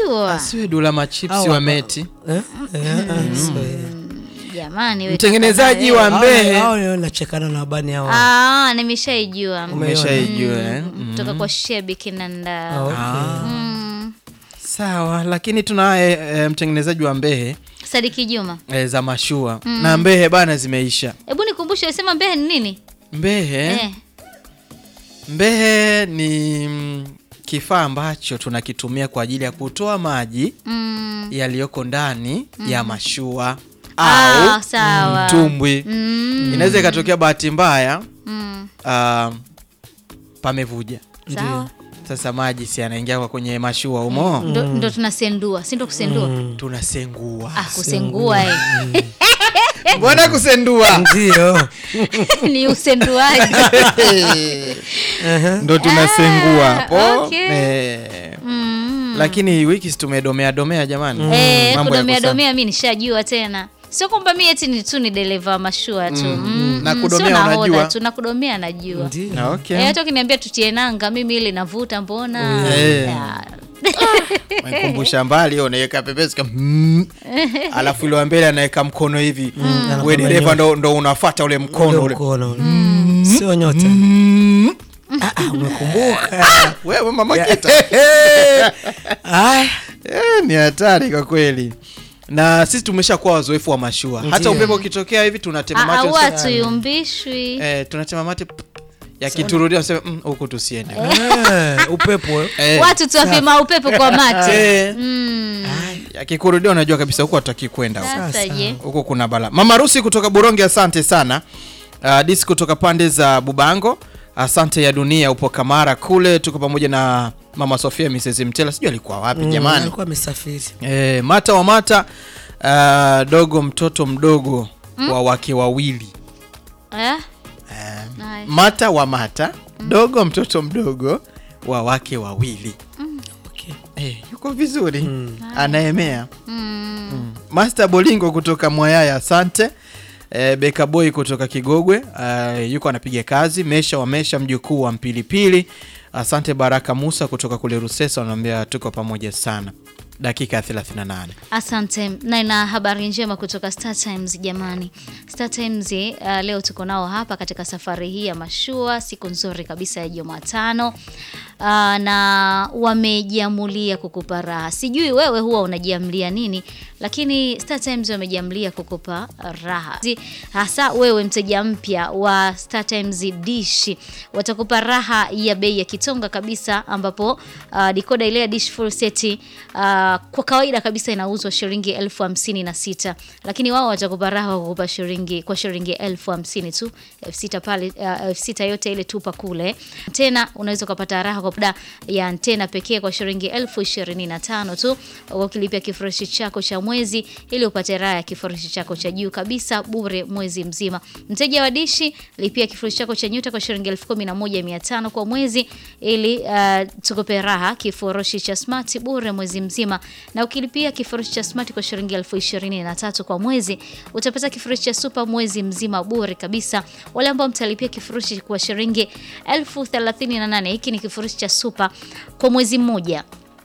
sijajua asiwe dula machipsi Au wa hapa- meti Eh? Eh, eh, so, eh. jamani we mtengenezaji kaka, wa eh. mbehe Hao leo nachekana na bani hao. Ah, nimeshaijua umeshaijua eh? kutoka kwa Shebi Kinanda Ah, okay. mm. sawa lakini tunaye e, mtengenezaji wa mbehe Sadiki Juma e, za mashua na mbehe bana zimeisha hebu nikumbushe sema Mbehe ni nini mbehe eh. mbehe ni mm, kifaa ambacho tunakitumia kwa ajili ya kutoa maji mm. yaliyoko ndani ya mashua Ah, au sawa mtumbwi mm. inaweza ikatokea bahati mbaya Mm. ah, pamevuja sawa sasa maji si yanaingia kwa kwenye mashua humo ndo, ndo tunasendua si ndo kusendua tunasengua ah, kusengua eh. mbona kusendua Ndio. ni usenduaji ndo tunasengua hapo okay. eh, mm. lakini wiki si tumedomea domea jamani eh, Mambo ya kudomea kusa- domea mi nishajua tena sio kwamba mi eti ni tu ni dereva wa mashua tu mm. Na mm, kudomea sio nahodha unajua? tu na kudomea najua Ndio. Na okay. Eh, hata ukiniambia tutie nanga mimi ile navuta mbona Eh. Ya. Menikumbusha mbali unaweka pepesi kama mm. alafu ile wa mbele anaweka mkono hivi we Anakwambia dereva nyota. ndo, ndo unafata ule mkono Ule ule mkono. Sio nyota. Ah, ah, umekumbuka. wewe mama kita Ah, Eh, ni hatari kwa kweli na sisi tumeshakuwa wazoefu wa mashua hata Ndiyo. upepo ukitokea hivi tunatema Ah, mate au tunasema, hatuyumbishwi eh, tunatema mate yakiturudia nasema "Mm, huku tusiende eh, upepo. eh. Eh, watu tuwapima upepo kwa mate eh, Mm. yakikurudia unajua kabisa huku hatutaki kwenda huku. sasa je huko kuna bala mama rusi kutoka buronge asante sana uh, dis kutoka pande za bubango asante ya dunia upo kamara kule tuko pamoja na mama sofia mrs mtela sijui alikuwa wapi Mm, jamani alikuwa amesafiri. e, mata wa mata uh, dogo mtoto mdogo wa wake wawili eh? Nice. mata wa mata dogo mtoto mdogo wa wake wawili Okay. Eh, yuko vizuri anaemea Mm. Master Bolingo kutoka Mwayaya, asante. E, Beka Boy kutoka Kigogwe uh, yuko anapiga kazi. Mesha wa Mesha, mjukuu wa Mpilipili, asante. Baraka Musa kutoka kule Rusesa anaambia tuko pamoja sana. Dakika ya 38 asante na ina habari njema kutoka Star Times jamani Star Times uh, leo tuko nao hapa katika safari hii ya mashua siku nzuri kabisa ya Jumatano uh, na wamejiamulia kukupa raha sijui wewe huwa unajiamlia nini lakini Star Times wamejiamlia kukupa raha Zi- hasa wewe mteja mpya wa Star Times dish watakupa raha ya bei ya kitonga kabisa ambapo uh, decoder ile ya dish full set uh, kwa kawaida kabisa inauzwa shilingi elfu hamsini na sita lakini wao watakupa raha kwa kukupa shilingi kwa shilingi elfu hamsini tu elfu sita pale uh, elfu sita yote ile tupa kule tena unaweza ukapata raha kwa muda ya antena pekee kwa shilingi elfu ishirini na tano tu ukilipia kifurushi chako cha mwezi ili upate raha ya kifurushi chako cha juu kabisa bure mwezi mzima mteja wa dishi lipia kifurushi chako cha nyuta kwa shilingi elfu kumi na moja mia tano kwa mwezi ili uh, tukupe raha kifurushi cha smart bure mwezi mzima na ukilipia kifurushi cha smart kwa shilingi elfu ishirini na tatu kwa mwezi utapata kifurushi cha super mwezi mzima bure kabisa wale ambao mtalipia kifurushi kwa shilingi elfu thelathini na nane hiki ni kifurushi cha super kwa mwezi mmoja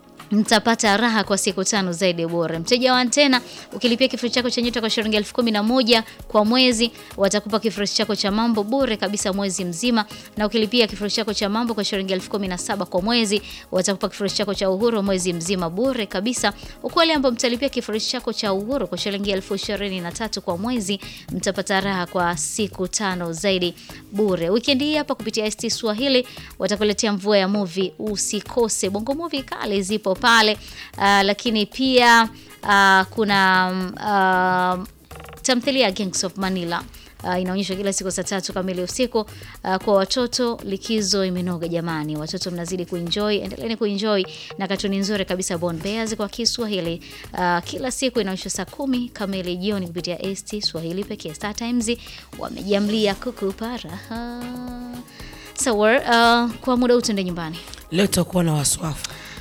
mtapata raha kwa siku tano zaidi bure. Mteja wa antena ukilipia kifurushi chako cha nyota kwa shilingi elfu kumi na moja kwa mwezi, watakupa kifurushi chako cha mambo bure kabisa mwezi mzima, na ukilipia kifurushi chako cha mambo kwa shilingi elfu kumi na saba kwa mwezi, watakupa kifurushi chako cha uhuru mwezi mzima bure kabisa. Huku wale ambao mtalipia kifurushi chako cha uhuru kwa shilingi elfu ishirini na tatu kwa mwezi, mtapata raha kwa siku tano zaidi bure. Wikendi hii hapa kupitia ST Swahili watakuletea mvua ya movie, usikose. Bongo movie kale zipo pale uh, lakini pia uh, kuna uh, tamthilia ya Gangs of Manila Uh, inaonyeshwa kila siku saa tatu kamili usiku uh, kwa watoto. Likizo imenoga jamani, watoto mnazidi kuenjoy, endeleeni kuenjoy na katuni nzuri kabisa Born Bears kwa Kiswahili. Uh, kila siku inaonyeshwa saa kumi kamili jioni kupitia ST Swahili pekee. Star Times wamejamlia kukupa raha. So, uh, kwa muda huu tuende nyumbani. Leo tutakuwa na waswafu.